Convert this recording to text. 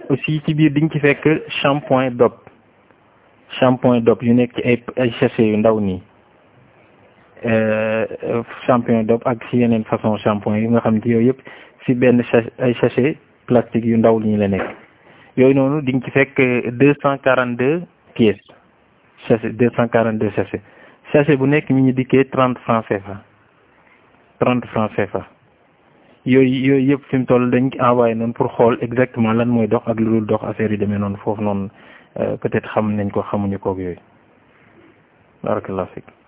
aussi ci biir di nga ci fekk shampoing dop shampoing dop yu nekk ci ay ay sachet yu ndaw nii shampoing dop ak si yeneen façon shampoing yi nga xam ci yooyu yëpp si benn ay sachet plastique yu ndaw li ñu la nekk yooyu noonu di nga ci fekk deux cent quarante deux pièces sachet deux cent quarante deux sachet sachet bu nekk mi ñu dikkee trente francs CFA trente francs CFA yooyu yooyu yëpp fi mu toll dañ envoyé noonu pour xool exactement lan mooy dox ak lu dul dox affaire yi demee noonu foofu noonu peut-être xam nañ ko xamuñu koog yooyu barakallahu fik